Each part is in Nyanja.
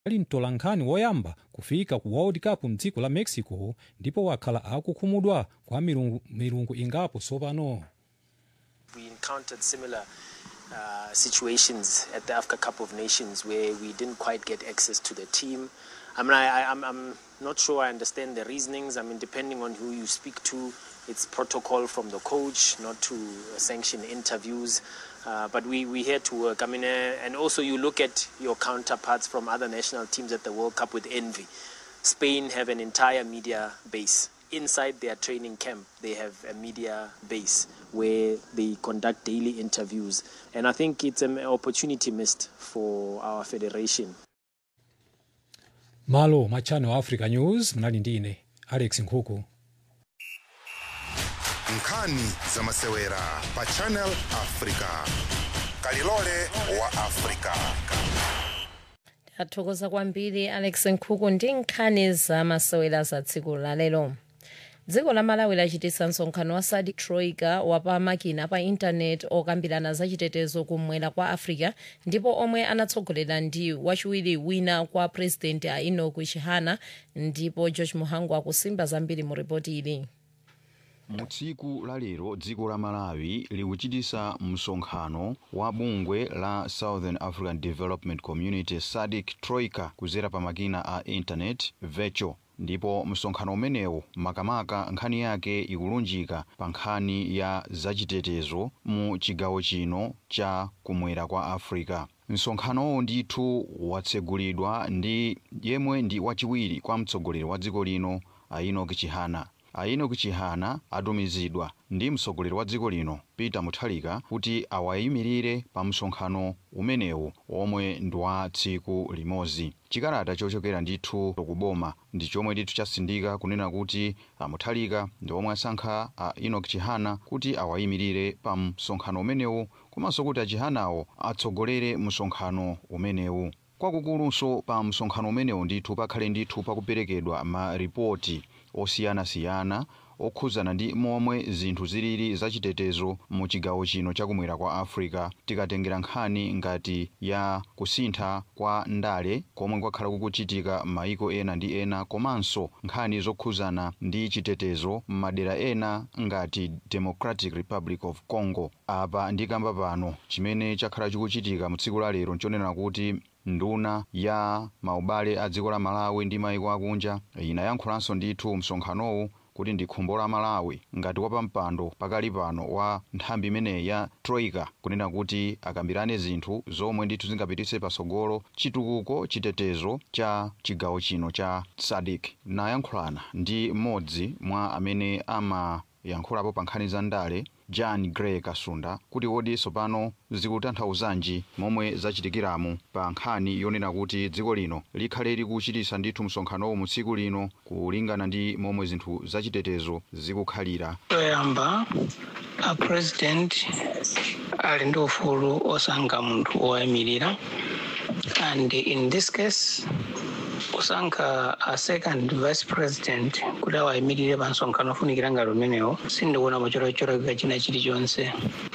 ali mtolankhani woyamba kufika ku world cup mdziko la mexico ndipo wakhala akukhumudwa kwa milungu, milungu ingapo tsopano We encountered similar uh, situations at the Africa Cup of Nations where we didn't quite get access to the team. I mean, I, I, I'm, I'm not sure I understand the reasonings. I mean, depending on who you speak to, it's protocol from the coach not to sanction interviews. Uh, but we, we here to work. I mean, uh, and also you look at your counterparts from other national teams at the World Cup with envy. Spain have an entire media base. Inside their training camp, they have a media base where they conduct daily interviews. And I think it's an opportunity missed for our federation. malo mwa channel africa news mnali ndine alex nkhuku nkhani za masewera pa channel africa kalilole wa africa athokoza kwambiri alex nkhuku ndi nkhani za masewera za tsiku lalero dziko la malawi lachititsa msonkhano wa sadc troika wapamakina pa intaneti okambirana za chitetezo kumwera kwa africa ndipo omwe anatsogolera ndi wachiwiri wina kwa purezidenti a enoch chihana ndipo george muhangu akusimba zambiri mu ripoti ili mu tsiku la lero dziko la malawi likuchitisa msonkhano wa bungwe la southern african development community sadc troika kuzera pa makina a intanet virtual ndipo msonkhano umenewu makamaka nkhani yake ikulunjika pa nkhani ya zachitetezo mu chigawo chino cha kumwera kwa africa msonkhanowu ndithu watsegulidwa ndi yemwe ndi wachiwiri kwa mtsogoleri wa dziko lino a enoch chihana a enoch chihana atumizidwa ndi mtsogoleri wa dziko lino peter mutharika kuti awayimirire pa msonkhano umenewu omwe ndi wa tsiku limodzi chikalata chochokera ndithu kuboma ndi chomwe ndithu chasindika kunena kuti a mutharika ndi omwe asankha a enoch chihana kuti awayimirire pa msonkhano umenewu komanso kuti achihanawo atsogolere msonkhano umenewu kwakukulunso pa msonkhano umenewu ndithu pakhale ndithu pakuperekedwa maripoti osiyanasiyana okhuzana ndi momwe zinthu zilili zachitetezo mu chigawo chino chakumwera kwa africa tikatengera nkhani ngati ya kusintha kwa ndale komwe kwakhala kukuchitika m'mayiko ena ndi ena komanso nkhani zokhuzana ndi chitetezo m'madera ena ngati democratic republic of congo apa ndikamba pano chimene chakhala chikuchitika mu tsiku la lero nchonena kuti nduna ya maubale a dziko la malawi ndi mayiko akunja inayankhulanso ndithu msonkhanowu kuti ndi khumbo la malawi ngati wapampando pakali pano wa nthambi imeneyi ya troika kunena kuti akambirane zinthu zomwe ndithu zingapititse patsogolo chitukuko chitetezo cha chigawo chino cha sadc nayankhulana ndi mmodzi mwa amene amayankhulapo pa nkhani za ndale john gray kasunda kuti kodi tsopano zikutanthauzanji momwe zachitikiramu pa nkhani yonena kuti dziko lino likhale likuchitisa ndithu msonkhanowu mu tsiku lino kulingana ndi momwe zinthu zachitetezo zikukhalira toyamba a president ali ndi ufulu osankha munthu wowayimirira and in this case kusankha a second vice president kuti awayimirire pa msonkhano ofunikira ngati umenewo sindikuona machorachorak china chilichonse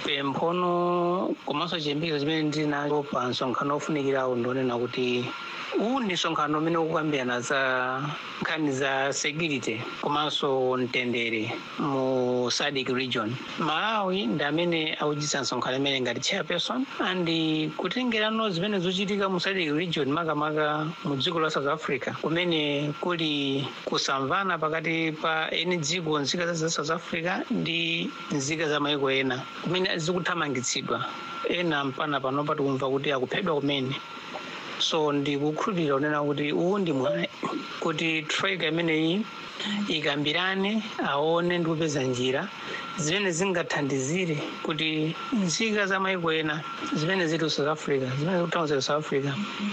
pemphono komanso chiyembekezo chimene ndili nacho pa msonkhano ofunikirawo ndionena kuti uwu ndi msonkhano umene ukukambirana za nkhani za security komanso mtendere mu sadc region malawi ndi amene akuchititsa msonkhano imene ngati chairperson and kutengerano zimene zochitika mu sadc region makamaka mu dziko la south africa kumene kuli kusamvana pakati pa eni dziko nzika za south africa ndi nzika za maiko ena kumene zikuthamangitsidwa ena mpana panopa tikumva kuti akuphedwa kumene so ndikukhulupirira kunena kuti uwu ndi mwayi kuti troika imeneyi ikambirane aone ndi kupeza njira zimene zingathandizire kuti nzika za maiko ena zimene zili south africa zimene zikuthamangitsa south africa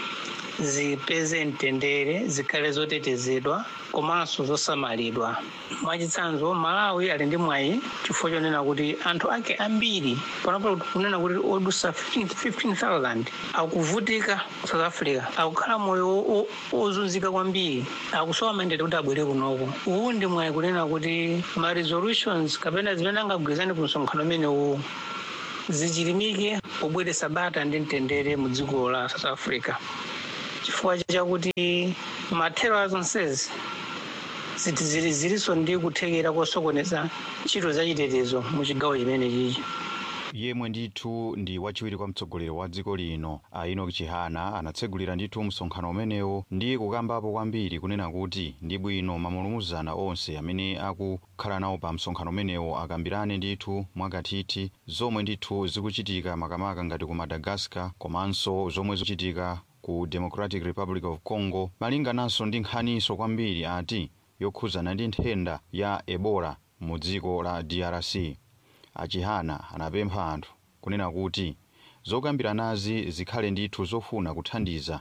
zipeze mtendere zikhale zotetezedwa komanso zosamalidwa mwachitsanzo malawi ali ndi mwayi chifukwa chonena kuti anthu ake ambiri panopo kunena kuti odusa 15000 akuvutika south africa akukhala moyo ozunzika kwambiri akusowa mandete kuti abwere kunoko uwu ndi mwayi kunena kuti ma resolutions kapena zimene angagwirizane ku msonkhano umene uwu zichilimike pobweretsa bata ndi mtendere mu dziko la south africa chifukwa chakuti mathero azonsezi ziti zili zilinso ndi kuthekera kosokoneza ntchito zachitetezo mu chigawo chimene chichi yemwe ndithu ndi wachiwiri kwa mtsogoleri wa dziko lino a enoch chihana anatsegulira ndithu msonkhano umenewo ndi kukambapo kwambiri kunena kuti ndi bwino mamulumuzana onse amene akukhala nawo pa msonkhano umenewo akambirane ndithu mwakathithi zomwe ndithu zikuchitika makamaka ngati ku madagascar komanso zomwe zikuchitika ku democratic republic of congo malingananso ndi nkhaniso kwambiri ati yokhuzana ndi nthenda ya ebola mu dziko la drc achihana anapempha anthu kunena kuti zokambiranazi zikhale ndithu zofuna kuthandiza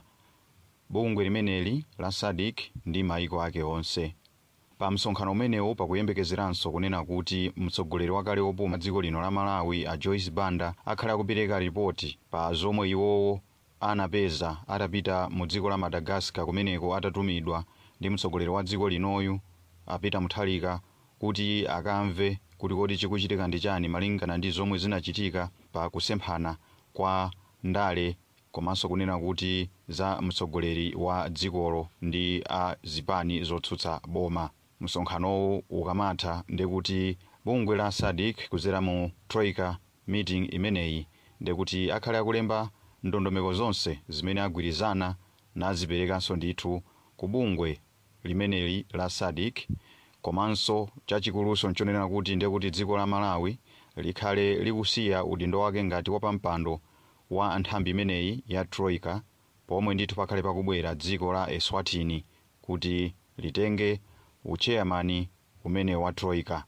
bungwe limeneli la sadik ndi maiko ake onse pa msonkhano umenewo pakuyembekezeranso kunena kuti mtsogoleri wakale wopuma dziko lino la malawi a joyce banda akhale akupereka ripoti pa zomwe iwowo anapeza atapita mu dziko la madagascar kumeneko atatumidwa ndi mtsogoleri wa dziko linoyu apita muthalika kuti akamve kuti kodi chikuchitika ndi chani malingana ndi zomwe zinachitika pa kusemphana kwa ndale komanso kunena kuti za mtsogoleri wa dzikolo ndi a zipani zotsutsa boma msonkhanowu ukamatha ndekuti bungwe la sadik kuzera mu troika meeting imeneyi ndekuti akhale akulemba ndondomeko zonse zimene agwirizana naziperekanso ndithu ku bungwe limeneli la sadik komanso chachikuluso nchonena kuti ndekuti dziko la malawi likhale likusiya udindo wake ngati wapampando wa nthambi imeneyi ya troika pomwe ndithu pakhale pakubwera dziko la eswatini kuti litenge ucheyamani umene wa troika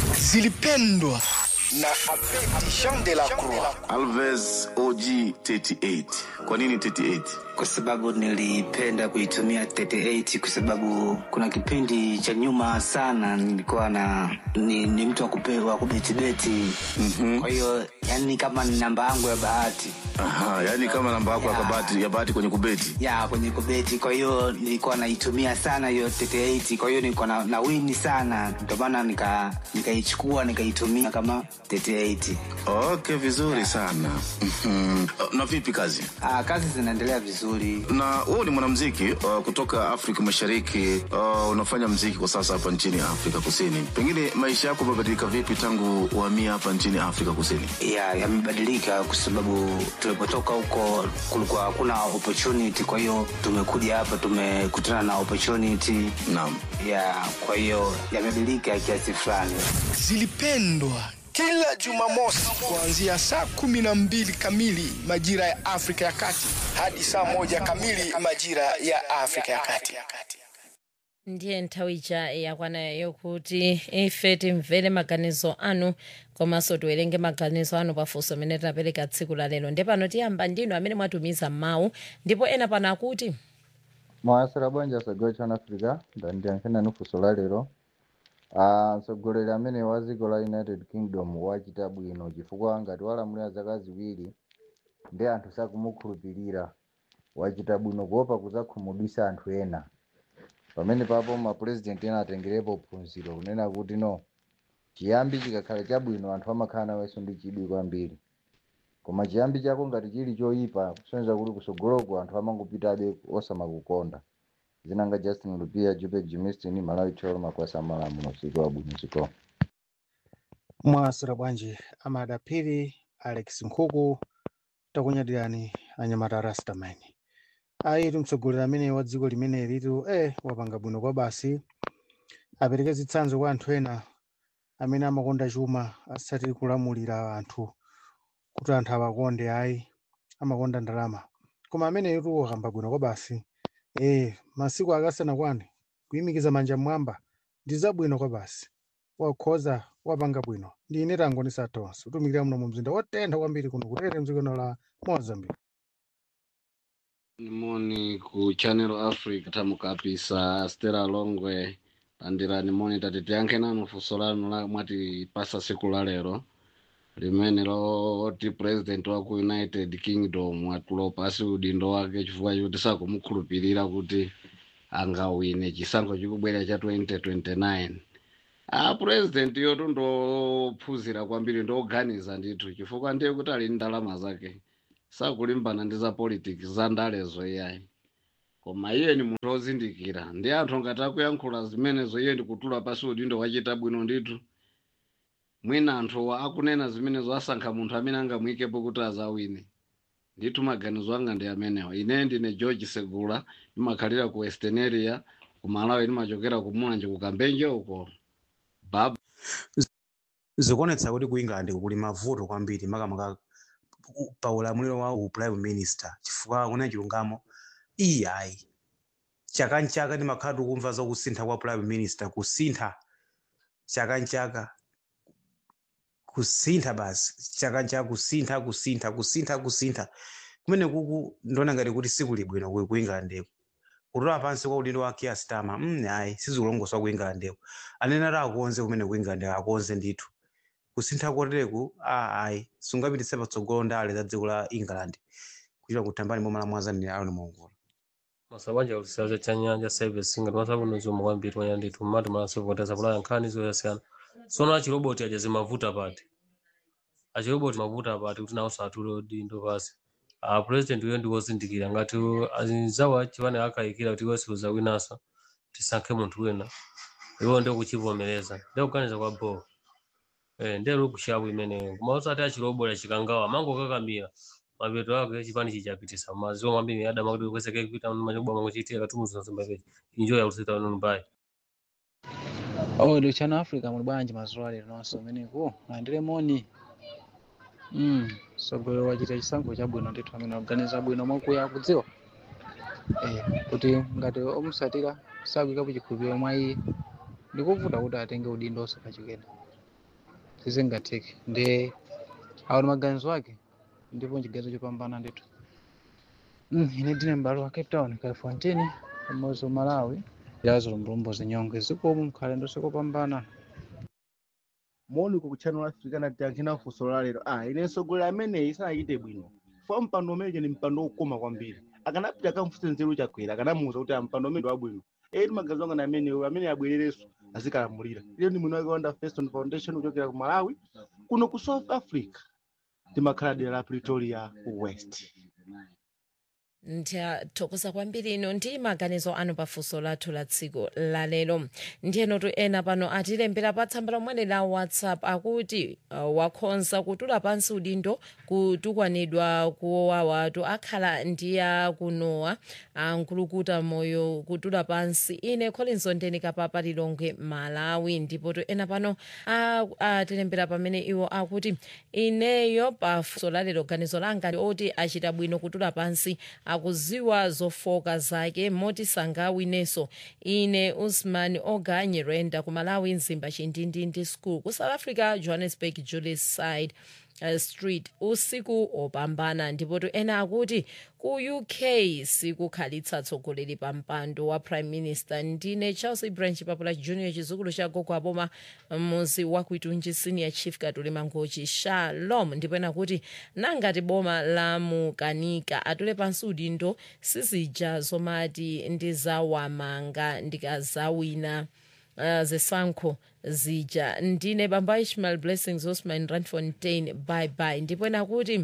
zilipendwa na Abedi Jean de la Croix. Alves OG 38. Kwa nini 38? kwa sababu nilipenda kuitumia 38 kwa sababu kuna kipindi cha nyuma sana nilikuwa na ni, ni mtu wa kupewa kubetibeti mm-hmm. kwa hiyo yani kama ni namba yangu ya bahati Aha, yani kama namba yako ya Ya. kabati ya bahati kwenye kubeti. ya kwenye kubeti kwa hiyo nilikuwa naitumia sana hiyo 38 kwa hiyo nilikuwa na, na wini sana ndio maana nika nikaichukua nikaitumia kama 38 Okay, vizuri sana. Mhm. Na vipi kazi? Aa, kazi zinaendelea vizuri Na wewe ni mwanamuziki uh, kutoka Afrika Mashariki. Uh, unafanya muziki kwa sasa hapa nchini Afrika Kusini. Pengine maisha yako yamebadilika vipi tangu uhamia hapa nchini Afrika Kusini? ya yamebadilika kwa sababu tulipotoka huko kulikuwa hakuna opportunity kwa hiyo tumekuja hapa tumekutana na opportunity Naam. ya kwa hiyo yamebadilika kiasi fulani Zilipendwa kila Jumamosi kuanzia saa kumi na mbili kamili majira ya Afrika ya Kati hadi saa moja kamili majira ya Afrika ya Kati. ndiye nthawi ija yakwanayo yokuti ife timvere maganizo anu komanso tiwerenge maganizo anu pafunso amene tinapereka tsiku la lero ndi pano tiyamba ndinu amene mwatumiza mawu ndipo ena pano akuti mwasera bwanja sagwa chana africa ndandiyankhena nufunso la lero Ah, mtsogoleri amene wa dziko la united kingdom wachita bwino chifukwa ngati walamulira zaka ziwiri ndi anthu sakumukhulupirira wachita bwino kuopa kudzakhumudwitsa anthu ena pamene papo mapurezidenti ena atengerepo phunziro kunena kuti no chiyambi chikakhala chabwino anthu amakhala nawenso ndi chidwi kwambiri koma chiyambi chako ngati chili choyipa kusonyeza kuti kusogoloko anthu amangopitabe osamakukonda zinanga justin lupia jupek jimistin malawi tolo makwasa malamulo usiku wabwino ziko mwasira bwanji amadapiri alex nkhuku takunyadirani anyamata rastamani ayitu mtsogoleri amene wa dziko limene litu eh wapanga bwino kwa basi apereke zitsanzo kwa anthu ena amene amakonda chuma asati kulamulira anthu kuti anthu awakonde ayi amakonda ndalama koma amene yutu wakamba bwino kwa basi eh masiku akasanakwane kuyimikiza manja mwamba ndi zabwino kwa basi wakhoza wapanga bwino ndi ine tangonisa tonse utumikira muno mu mzinda wotentha kwambiri kuno kutere mdzikono la mozambique nimoni ku channel africa tamukapisa stela longwe landirani moni tati tiyankhe nanu funso lanu la mwatipasa siku la lero limene loti president wa ku united kingdom atulopasi udindo wake chifukwa choti sakumukhulupirira kuti angawine chisankho chikubwera cha 2029 a president yotu ndophunzira kwambiri ndoganiza ndithu chifukwa ndiye kuti ali ndi ndalama zake sakulimbana ndi za politics za ndalezo iyayi koma iye ni munthu wozindikira ndi anthu ngati akuyankhula zimenezo iye ndikutula pasi udindo wachita bwino ndithu mwina anthuwa akunena zimenezo asankha munthu amene angamuyikepo kuti azawine ndithu maganizo anga ndi amenewa ine ndine george segula ndimakhalira ku western area ku malawi ndimachokera ku mulanje ku kambenje uko baba zikuonetsa kuti ku england kuli mavuto kwambiri makamaka pa ulamuliro wa u prime minister chifukwa kuna chilungamo iyayi chaka nchaka ndimakhala tikumva za kusintha kwa prime minister kusintha chaka nchaka kusintha basi chaka nchaka kusintha kusintha kusintha kusintha kumene kuku ndiona ngati kuti sikuli bwino ku ku englandeko kutola pansi kwa udindo wa Keir Starmer mm, ayi sizikulongoswa ku englandeko anene ati akonze kumene ku england akonze ndithu kusintha kotereku ah, ayi sungapititse patsogolo ndale za dziko la england kuchita kuthambani momwe lamwazanira aron mongola masabanja kusisaza cha nyanja service ngati masabuno zomwe kwambiri wanya ndithu mmati malasopoteza kulaya nkhani zoyasiyana sono achiroboti aja zimavuta pati achiroboti mavuta pati kuti nawo satule udindo pasi a president uyo ndi wozindikira ngati azawa chipane akayikira kuti iwe siuzawinasa tisankhe munthu wina iwo ndio kuchivomereza ndio kuganiza kwa bo eh ndio kushabu imeneyo koma usati achiroboti achikangawa mango kakamira mapeto ake chipani chichapitisa maziwa mambiri adama kuti kweseke kuita machoba mangochiitira katumuza zimbabe enjoy akusita nonu bye Oh, ndo chana Africa muli bwanji mazuwa lero nonso umeneku landire moni mm. sogolero wachita chisankho chabwino ndithu amene aganiza bwino mwakuya kudziwa eh, kuti ngati omusatira sakuikapo chikhulupiriro mwa iye ndikovuta kuti atenge udindo osakachikena sizingatheke ndi awo ndi maganizo ake ndipo chiganizo chopambana ndithu mm, ine ndine m'bale wa cape town califontini pamodzi malawi yazo mbulumbo zinyonge zikomo mkhale ndosokopambana moni ku channel africa natiyankhina funso la lero ah ine mtsogoleri ameneyi sanachite bwino fa mpando umene ndi mpando wokoma kwambiri akanapita akamfunse nzeru chakwera akanamuwuza kuti ah, mpando umene ndi wabwino eti magazi anga na ameneyo amene abwererenso azikalamulira ile ndi mwini wake wanda feston foundation kuchokera ku malawi kuno ku south africa timakhala dera la pretoria west ndiyathokoza kwambiri ino ndi maganizo anu pafunso lathu la tsiku lalero ndiyenotu ena pano atilembera pa tsamba lomwe la whatsapp akuti uh, wakhonza kutula pansi udindo kutukwanidwa kuwawatu akhala ndiya kunowa ankulukuta moyo kutula pansi ine colinso ndenika papa lilongwe malawi ndipotu ena pano a- atilembera pamene iwo akuti ineyo pafunso lalero ganizo langa ndi oti achita bwino kutula pansi akuziwa zofoka zake moti sangawinenso ine usman oganyirenda ku malawi mzimba chindindindi school ku south africa johannesburg julius side uh, street usiku opambana ndipotu ena akuti ku uk sikukhalitsa tsogoleri pa mpando wa prime minister ndine charles branch papula junior chizukulu cha gogo aboma muzi wa kuitunji senior chief katuli mangochi shalom ndipo ena kuti nangati boma la mukanika atule pansi udindo sizija zomati ndizawamanga ndikazawina uh, zisankho zija ndine bamba ishmael blessings osman randfontein bye bye ndipo ena kuti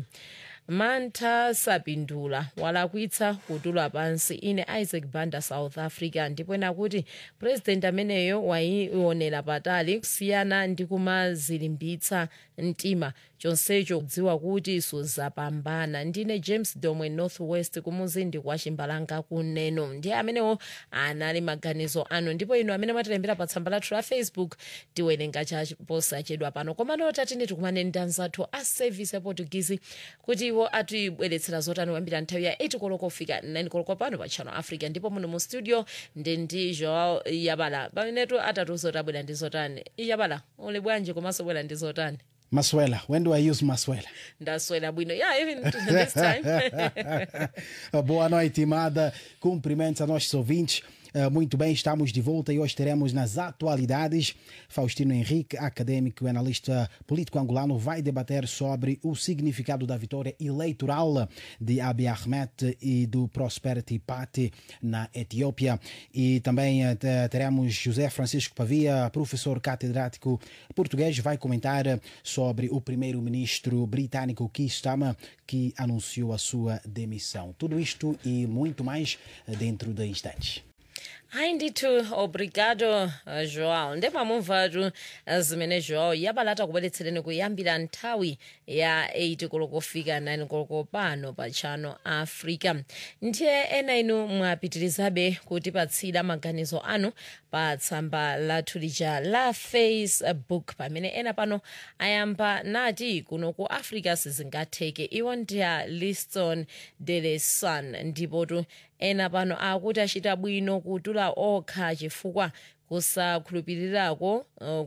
mantha sapindula walakwitsa kutula pansi ine isaac banda south africa ndipo ena kuti president ameneyo wayionera patali kusiyana ndi kumazilimbitsa mtima chonsecho kudziwa kuti suzapambana ndine james domwe northwest kumuzindi kwa chimbalanga kuneno ndiye amenewo anali maganizo anu ndipo ino amene mwatilembera pa tsamba lathu la facebook tiwerenga chaposachedwa pano komano tatini tikumane ndi anzathu a service ya portuguese kuti iwo atibweretsera zotani kuyambira nthawi ya 8 koloko kufika 9 koloko pano pa channel africa ndipo muno mu studio ndi ndi joao yabala pamenetu atatiuza kuti abwera ndi zotani yabala uli bwanji komanso bwera ndi zotani Maswela. When do I use Maswela? ndaswera bwino yeah even this time Boa noite, Imada. Cumprimentos a nossos ouvintes. Uh, muito bem, estamos de volta e hoje teremos nas atualidades Faustino Henrique, acadêmico e analista político angolano, vai debater sobre o significado da vitória eleitoral de Abiy Ahmed e do Prosperity Party na Etiópia. E também uh, teremos José Francisco Pavia, professor catedrático português, vai comentar sobre o primeiro-ministro britânico Keir Starmer, que anunciou a sua demissão. Tudo isto e muito mais dentro de instantes. hayi ndithu obrigado uh, joao ndemamumvatu uh, zimene joao yabalata kubweretsereni kuyambira nthawi ya 8 koloko kufika 9 koloko pano pa channel africa ndiye ena inu mwapitirizabe kutipatsira maganizo anu pa tsamba lathu lija la facebook pamene ena pano ayamba nati kuno ku africa sizingatheke iwo ndiya liston dele sun ndipotu ena pano akuti achita bwino kutula okha chifukwa kusakhulupirirako uh,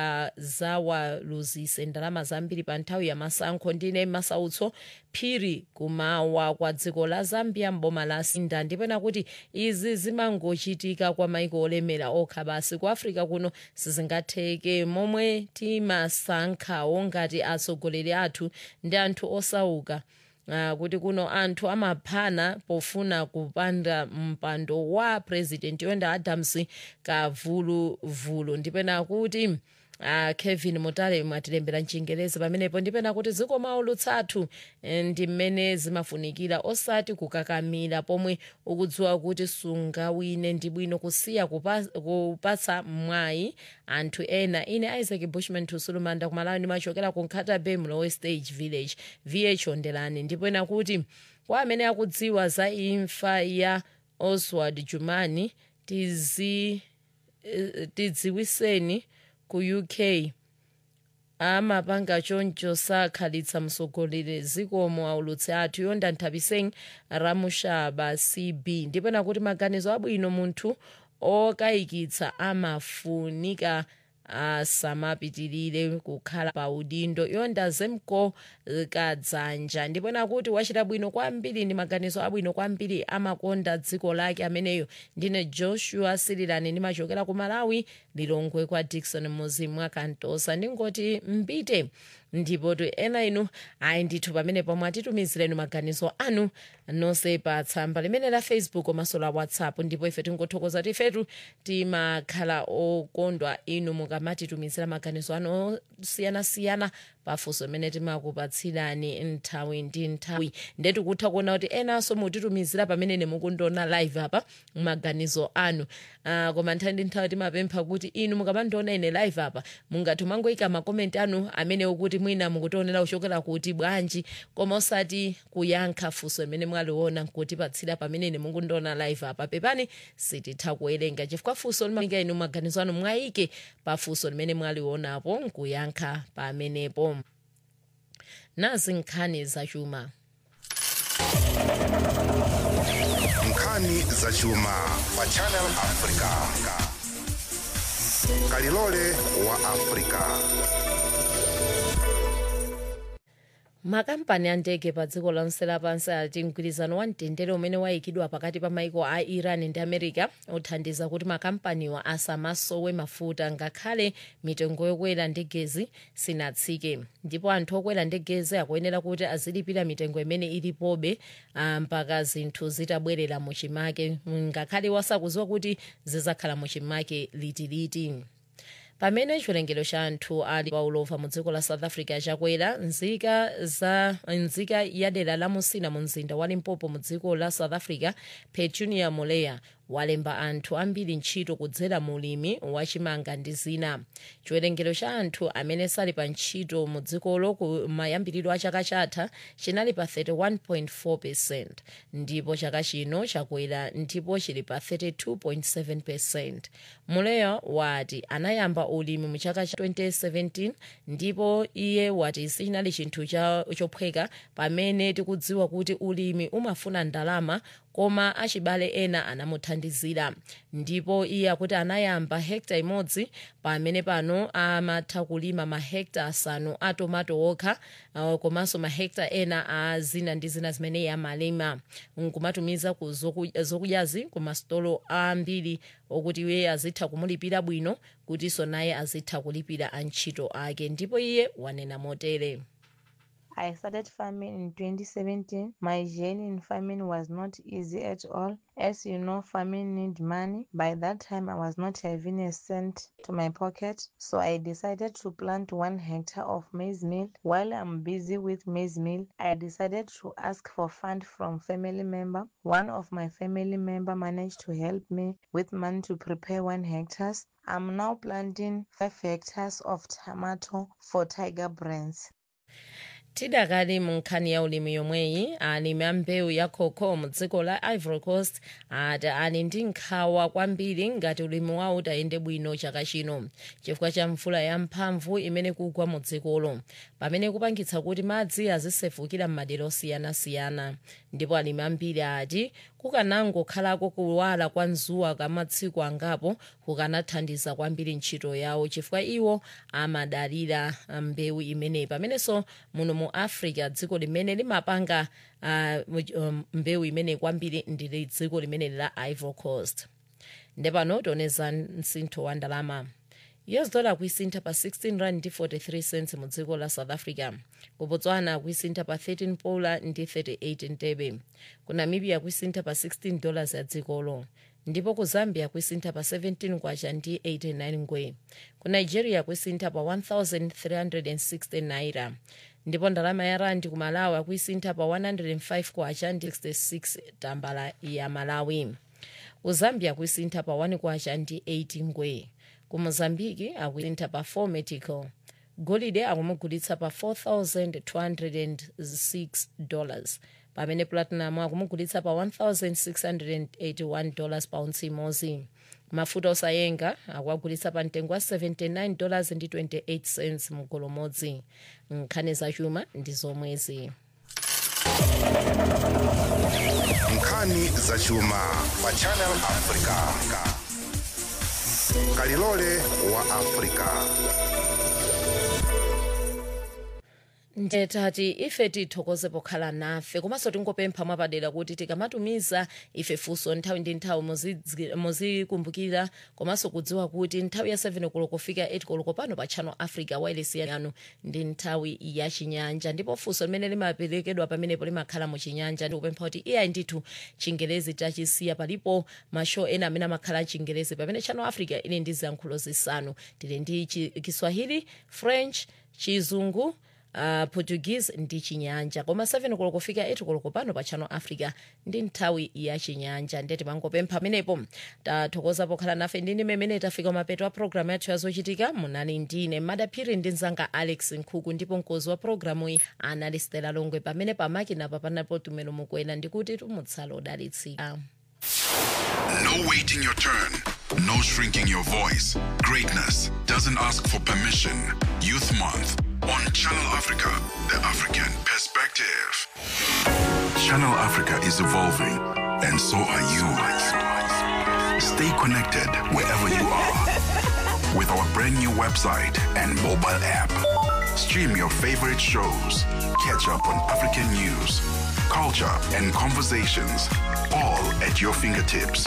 kungazawaluzise ndalama zambiri pa nthawi ya masankho ndine masautso phiri kumawa kwa dziko la zambia mboma la sinda ndipena kuti izi zimangochitika kwa maiko olemera okha basi ku africa kuno sizingatheke momwe timasankhawo ngati atsogoleri athu ndi anthu osauka Uh, kuti kuno anthu amaphana pofuna kupanda mpando wa president yonda adams kavuluvulu ndipena kuti uh, kevin mutale mwatilembera mchingerezi pamenepo ndipena kuti zikomo lutsathu ndi mmene zimafunikira osati kukakamira pomwe ukudziwa kuti sungawine ndi bwino kusiya kupa- kupatsa mwayi anthu ena ine isaac bushman tusulumanda kumalawi ndimachokera ku nkhata bay mlowe stage village vh ondelani ndipena kuti kwa amene akudziwa za imfa ya oswald jumani tizi eh, tidziwiseni ku uk amapanga choncho sakhalitsa mtsogoleri zikomo aulutsi athu yonda nthabiseni ramushaba cb ndipena kuti maganizo abwino munthu okayikitsa amafunika asamapitirire kukhala pa udindo yonda zemko kadzanja ndipena kuti wachita bwino kwambiri ndi maganizo abwino kwambiri amakonda dziko lake ameneyo ndine joshua sirilani ndimachokera ku malawi lilongwe kwa dikson muzimu akantosa ndingoti mpite ndipo tu ena inu ayi ndithu pamene pomwe atitumizireni maganizo anu nonse pa tsamba limene la facebook komanso la whatsapp ndipo ife tingothokoza kuti ifetu timakhala okondwa inu mukamatitumizira maganizo anu osiyanasiyana pafunso limene timakupatsirani nthawi ndi nthawi ndetu kutha kuona kuti enanso mutitumizira pamene nemukundiona live apa maganizo anu uh, koma nthawi ndi nthawi timapempha kuti inu mukamandiona ine live apa mungathe mangoyika makomenti anu amene ukuti mwina mukutionera kuchokera kuti bwanji koma osati kuyankha funso limene mwaliona nkutipatsira pamene nemukundiona live apa pepani sititha kuwerenga chifukwa funso limaika inu maganizo anu mwayike pa funso limene mwalionapo nkuyankha pamenepo nazi nkhani zachuma nkhani zachuma pa channel africa kalilole wa africa makampani a ndege pa dziko lonse lapansi ati mgwirizano wa mtendere umene wayikidwa pakati pa maiko a iran ndi america uthandiza kuti makampaniwa asamasowe mafuta ngakhale mitengo yokwera ndegezi sinatsike ndipo anthu okwera ndegezi akuyenera kuti azilipira mitengo imene ilipobe ah, mpaka zinthu zitabwerera muchimake ngakhale wasakuziwa kuti zizakhala muchimake litiliti pamene chiwerengero cha anthu ali paulova mu dziko la south africa chakwera nzika za nzika ya dera la musina mu mzinda wa limpopo mu dziko la south africa petunia moleya walemba anthu ambiri ntchito kudzera mu ulimi wachimanga ndi zina chiwerengero cha anthu amene sali pa ntchito mu dzikolo ku mayambiriro a chaka chatha chinali pa 31.4 percent ndipo chaka chino chakwera ndipo chili pa 32.7 percent muleya wati anayamba ulimi mu chaka cha 2017 ndipo iye wati sichinali chinthu cha- chophweka pamene tikudziwa kuti ulimi umafuna ndalama koma achibale ena anamuthandizira ndipo iye akuti anayamba hekta imodzi pamene pano amatha kulima mahekta asanu a tomato okha uh, komanso mahekta ena a zina ndi zina zimene iye amalima nkumatumiza ku zoku- zokudyazi ku masitolo ambiri okuti iye azitha kumulipira bwino kutinso naye azitha kulipira antchito ake ndipo iye wanena motere I started farming in 2017. My journey in farming was not easy at all. As you know, farming need money. By that time, I was not having a cent to my pocket. So I decided to plant one hectare of maize meal. While I'm busy with maize meal, I decided to ask for fund from family member. One of my family member managed to help me with money to prepare one hectares. I'm now planting five hectares of tomato for Tiger Brands. tidakali mu nkhani ya ulimi yomweyi alimi a mbewu ya cocoa mu dziko la ivory coast ati ali ndi nkhawa kwambiri ngati ulimi wawo utayende bwino chaka chino chifukwa cha mvula yamphamvu imene kugwa mu dzikolo pamene kupangitsa kuti madzi azisefukira m'madera osiyanasiyana ndipo alimi ambiri ati kukanangokhalako kuwala kwa dzuwa kamatsiku angapo kukanathandiza kwambiri ntchito yawo chifukwa iwo amadalira mbewu imeneyi pamenenso muno mu africa dziko limene limapanga uh, um, mbewu imeneyi kwambiri ndi dziko limene la ivory coast ndepano tioneza msintho wa ndalama us dollar kuisintha pa 16 rand ndi 43 cents mu dziko la south africa ku botswana kuisintha pa 13 pula ndi 38 ntebe ku namibia kuisintha pa 16 dollars ya dzikolo ndipo ku zambia kuisintha pa 17 kwacha ndi 89 ngwe ku nigeria kuisintha pa 1360 naira ndipo ndalama ya randi ku malawi akuisintha pa 105 kwacha ndi 66 tambala ya malawi ku zambia kuisintha pa 1 kwacha ndi 80 ngwe ku mozambiki akuisintha pa 4 metical golide akumugulitsa pa 4206 dollars pamene platinum akumugulitsa pa 1681 dollars paunsi imodzi mafuta osayenga akuagulitsa pa mtengo wa 79 dollars ndi 28 cents mgolo modzi nkhani zachuma ndi zomwezi nkhani zachuma pa channel africa kalilole wa africa ndetati ife tithokoze pokhala nafe komanso tingopempha mwapadera kuti tikamatumiza ife funso nthawi ndi nthawi muzidzi- muzikumbukira komanso kudziwa kuti nthawi ya 7 koloko kufika 8 koloko pano pa channel africa wireless yanu ndi nthawi ya chinyanja ndipo funso limene limaperekedwa pamenepo limakhala mu chinyanja ndikupempha kuti iyayi ndithu chingelezi tachisiya palipo mashow ena amene amakhala chingelezi pamene channel africa ili ndi ziyankhulo zisanu tili ndi chi- kiswahili french chizungu uh, portuguese ndi chinyanja koma 7 koloko kufika 8 koloko pano pa channel africa ndi nthawi ya chinyanja ndeti mangopempha amenepo tathokoza pokhala nafe ndine mmene tafika mapeto a programu yathu yazochitika munali ndine madaphiri ndi mzanga alex nkhuku ndipo mkozi wa programu iyi anali stela longwe pamene pamakina papanapo tumelo mukwena ndikuti tumutsala odalitsika No waiting your turn. No shrinking your voice. Greatness doesn't ask for permission. Youth Month on Channel Africa, the African perspective. Channel Africa is evolving, and so are you. Stay connected wherever you are with our brand new website and mobile app. Stream your favorite shows, catch up on African news, culture, and conversations, all at your fingertips.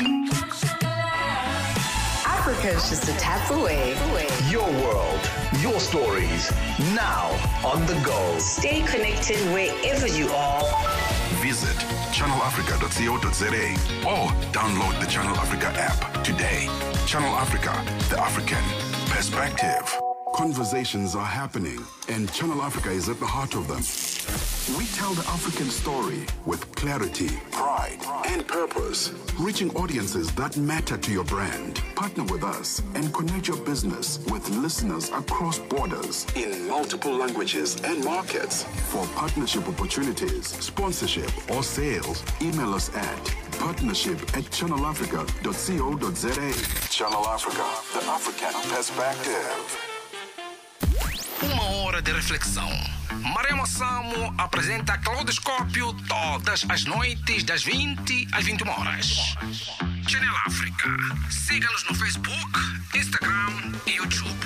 Africa is just a tap away. Your world, your stories, now on the go. Stay connected wherever you are. Visit channelafrica.co.za or download the Channel Africa app today. Channel Africa, the African perspective. Conversations are happening, and Channel Africa is at the heart of them. We tell the African story with clarity, pride, and purpose, reaching audiences that matter to your brand. Partner with us and connect your business with listeners across borders in multiple languages and markets. For partnership opportunities, sponsorship, or sales, email us at partnership at channelafrica.co.za. Channel Africa, the African perspective. Uma hora de reflexão. Marema Samo apresenta Claudoscópio todas as noites, das 20 às 21 horas. Channel África. Siga-nos no Facebook, Instagram e YouTube.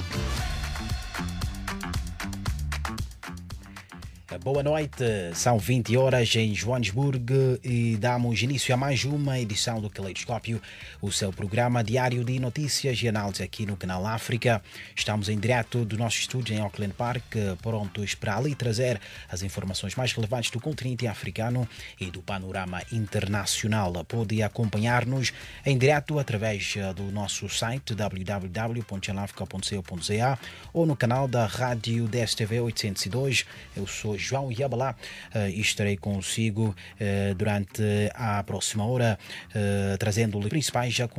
Boa noite, são 20 horas em Joanesburgo e damos início a mais uma edição do Caleidoscópio, o seu programa diário de notícias e análise aqui no canal África. Estamos em direto do nosso estúdio em Auckland Park, prontos para ali trazer as informações mais relevantes do continente africano e do panorama internacional. Pode acompanhar-nos em direto através do nosso site www.chanelafrica.co.za ou no canal da Rádio DSTV 802. Eu sou João Yabalá uh, e estarei consigo uh, durante a próxima hora, uh, trazendo-lhe principais